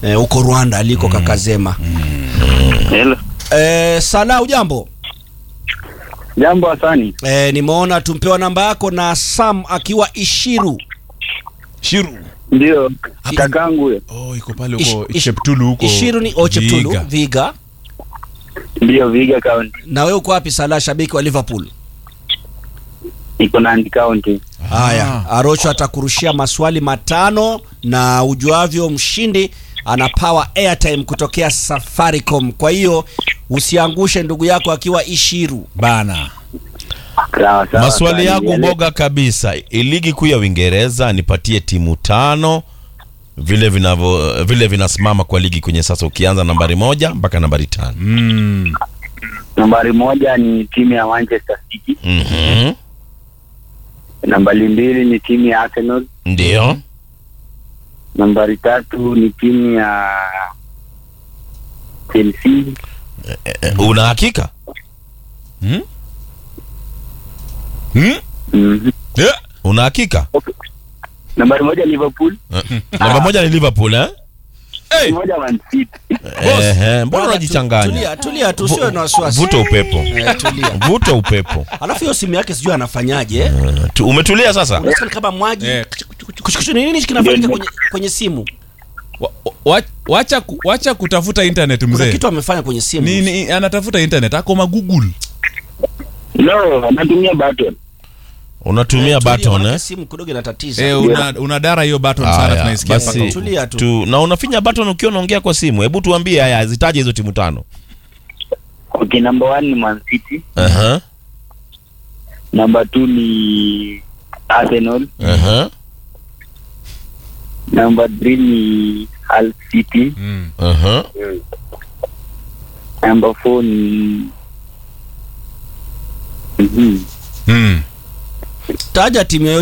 eh, huko Rwanda aliko Kakazema. Hello. Eh, Sala ujambo? Jambo Hasani. Eh, nimeona tumpewa namba yako na Sam akiwa Ishiru. Shiru. Ndio kakangu huyo. Oh, iko pale Ish- huko ish- Cheptulu huko. Ishiru ni Ocheptulu, Vihiga. Viga. Ndio Viga County. Na wewe uko wapi Sala, shabiki wa Liverpool? Iko Nandi County. Haya, Arocho atakurushia maswali matano na ujuavyo mshindi anapawa airtime kutokea Safaricom. Kwa hiyo usiangushe ndugu yako akiwa Ishiru. Bana. Sawa sawa. Maswali Hasani, yangu yale- boga kabisa. Ligi kuu ya Uingereza nipatie timu tano vile vinavyo vile vinasimama kwa ligi kwenye sasa, ukianza nambari moja mpaka nambari tano. Mm. Nambari moja ni timu ya Manchester City. Mhm. Nambari mbili ni timu ya Arsenal. Ndio. Nambari tatu ni timu ya Chelsea. Eh, Una hakika? Hmm? Hmm? Mhm. Yeah. Una hakika? Nambari moja Liverpool. Namba moja ni Liverpool eh? Hey. Moja Man City. Ehe, mbona Brother, unajichanganya? Tulia, tulia tu, usiwe na wasiwasi. Vuta upepo. Eh, tulia. Vuta upepo. Alafu hiyo simu yake sijui anafanyaje. eh? Eh, tu- Umetulia sasa? Unasikia ni kama mwaji. Eh. Kuchukuchu ni nini kinafanyika kwenye kwenye simu? Wa- wa- Wacha ku- wacha kutafuta internet Kuna mzee. kitu amefanya kwenye simu. Ni, ni, anatafuta internet ako ma Google. No, natumia button. Unatumia Tulia, button maana eh? Simu kidogo inatatiza. Eh, una, una dara hiyo button sana Haya, tunaisikia basi, mpaka huko. Tulia tu. tu, na unafinya button ukiwa unaongea kwa simu. Hebu tuambie haya, zitaje hizo timu tano. Okay, number one ni Man City. Aha. Number two ni Arsenal. Aha. Number three ni Hull City. Mm. Aha. Number four ni Mhm. Mm. Taja timu yoyote